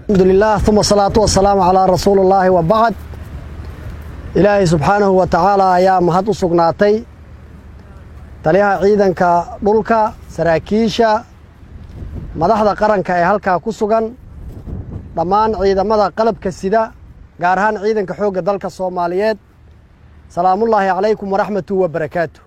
alxamdulilah uma asalaatu wasalaamu calaa rasuuli ullaahi wa bacd ilaahay subxaanahu wa tacaala ayaa mahad u sugnaatay taliyaha ciidanka dhulka saraakiisha madaxda qaranka ee halkaa ku sugan dhammaan ciidamada qalabka sida gaar ahaan ciidanka xoogga dalka soomaaliyeed salaamullaahi calaykum waraxmatu wa barakaatu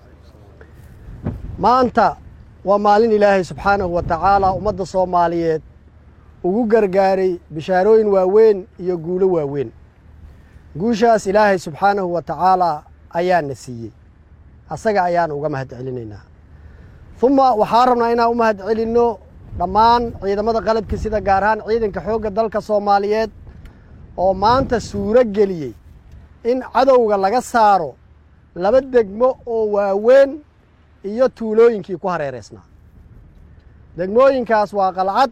maanta waa maalin ilaahay subxaanahu wa tacaala ummadda soomaaliyeed ugu gargaaray bishaarooyin waaweyn iyo guulo waaweyn guushaas ilaahay subxaanahu wa tacaalaa ayaana siiyey asaga ayaan uga mahad celinaynaa uma waxaa rabnaa inaan u mahad celinno dhammaan ciidamada qalabka sida gaar ahaan ciidanka xoogga dalka soomaaliyeed oo maanta suuro geliyey in cadowga laga saaro laba degmo oo waaweyn iyo tuulooyinkii ku hareeraysnaa degmooyinkaas waa qalcad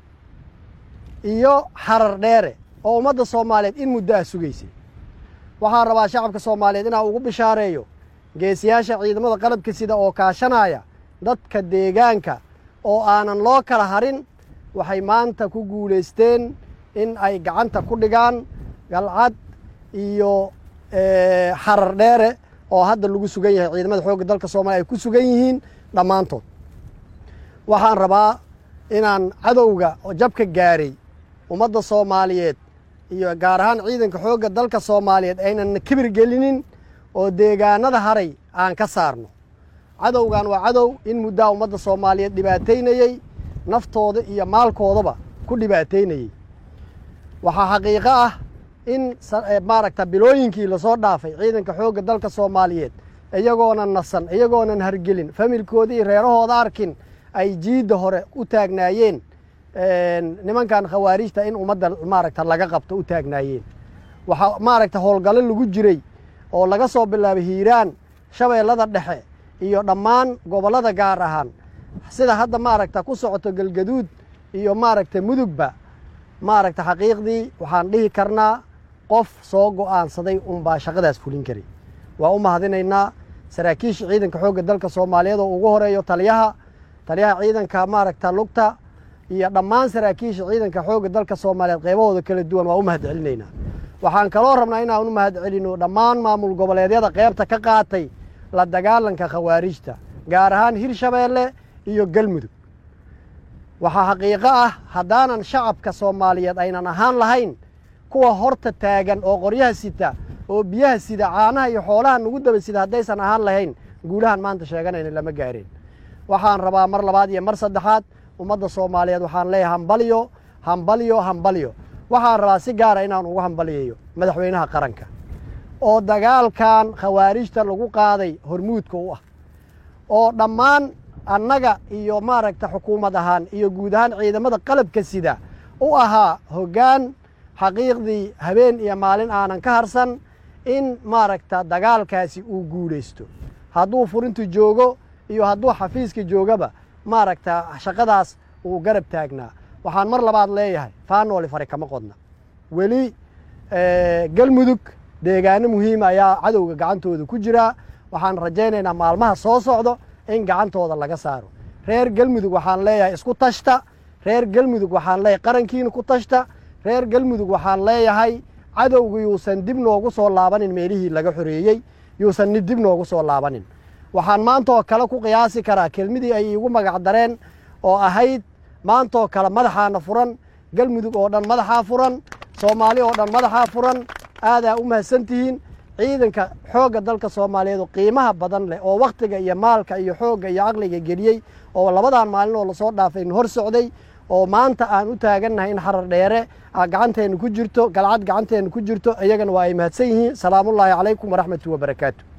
iyo xarar dheere oo ummadda soomaaliyeed in muddo ah sugaysay waxaan rabaa shacabka soomaaliyeed inaan ugu bishaareeyo geesiyaasha ciidamada qalabka sida oo kaashanaya dadka deegaanka oo aanan loo kala harin waxay maanta ku guulaysteen in ay gacanta ku dhigaan galcad iyo xarar dheere oo hadda lagu sugan yahay ciidamada xoogga dalka soomaliya ay ku sugan yihiin dhammaantood waxaan rabaa inaan cadowga oo jabka gaaray ummadda soomaaliyeed iyo gaar ahaan ciidanka xoogga dalka soomaaliyeed aynan kibir gelinin oo deegaanada haray aan ka saarno cadowgan waa cadow in muddaa ummadda soomaaliyeed dhibaataynayey naftooda iyo maalkoodaba ku dhibaataynayey waxaa xaqiiqo ah in maaragta bilooyinkii lasoo dhaafay ciidanka xoogga dalka soomaaliyeed iyagoonan nasan iyagoonan hargelin familkooda iyo reerahooda arkin ay jiidda hore u taagnaayeen nimankan khawaarijta in ummadda maaragta laga qabto u taagnaayeen waxaa maaragta howlgallo lagu jiray oo laga soo bilaabay hiiraan shabeellada dhexe iyo dhammaan gobollada gaar ahaan sida hadda maaragta ku socoto galgaduud iyo maaragta mudugba maaragta xaqiiqdii waxaan dhihi karnaa qof soo go'aansaday unbaa shaqadaas fulin karay waa u mahadinaynaa saraakiisha ciidanka xoogga dalka soomaaliyeed oo ugu horeeyo taliyaha taliyaha ciidanka maaragta lugta iyo dhammaan saraakiisha ciidanka xoogga dalka soomaaliyeed qaybahooda kala duwan waa u mahad celinaynaa waxaan kaloo rabnaa inaan u mahad celino dhammaan maamul goboleedyada qaybta ka qaatay la dagaalanka khawaarijta gaar ahaan hirshabeelle iyo galmudug waxaa xaqiiqo ah haddaanan shacabka soomaaliyeed aynan ahaan lahayn kuwa horta taagan oo qoryaha sita oo biyaha sida caanaha iyo xoolaha nagu daba sida haddaysan ahaan lahayn guulahan maanta sheeganayna lama gaareen waxaan rabaa mar labaad iyo mar saddexaad ummadda soomaaliyeed waxaan leeyahay hambalyo hambalyo hambalyo waxaan rabaa si gaara inaan ugu hambaliyayo madaxweynaha qaranka oo dagaalkan khawaarijta lagu qaaday hormuudka u ah oo dhammaan annaga iyo maaragta xukuumad ahaan iyo guud ahaan ciidamada qalabka sida u ahaa hoggaan xaqiiqdii habeen iyo maalin aanan ka harsan in maaragta dagaalkaasi uu guulaysto hadduu furintu joogo iyo hadduu xafiiska joogaba maaragta shaqadaas uu garab taagnaa waxaan mar labaad leeyahay faanooli fare kama qodna weli galmudug deegaano muhiima ayaa cadowga gacantooda ku jiraa waxaan rajaynaynaa maalmaha soo socdo in gacantooda laga saaro reer galmudug waxaan leeyahay isku tashta reer galmudug waxaan leeyahay qarankiina ku tashta reer galmudug waxaan leeyahay cadowga yuusan dib noogu soo laabanin meelihii laga xoreeyey yuusan dib noogu soo laabanin waxaan maantaoo kale ku qiyaasi karaa kelmadii ay iigu magac dareen oo ahayd maantaoo kale madaxaana furan galmudug oo dhan madaxaa furan soomaali oo dhan madaxaa furan aadaa u mahadsan tihiin ciidanka xoogga dalka soomaaliyeed oo qiimaha badan leh oo wakhtiga iyo maalka iyo xoogga iyo caqliga geliyey oo labadan maalin oo lasoo dhaafay hor socday oo maanta aan u taagannahay in xarar dheere gacanteenna ku jirto galcad gacanteenna ku jirto iyagana waa ay mahadsan yihiin salaamullaahi calaykum waraxmatu wabarakaatu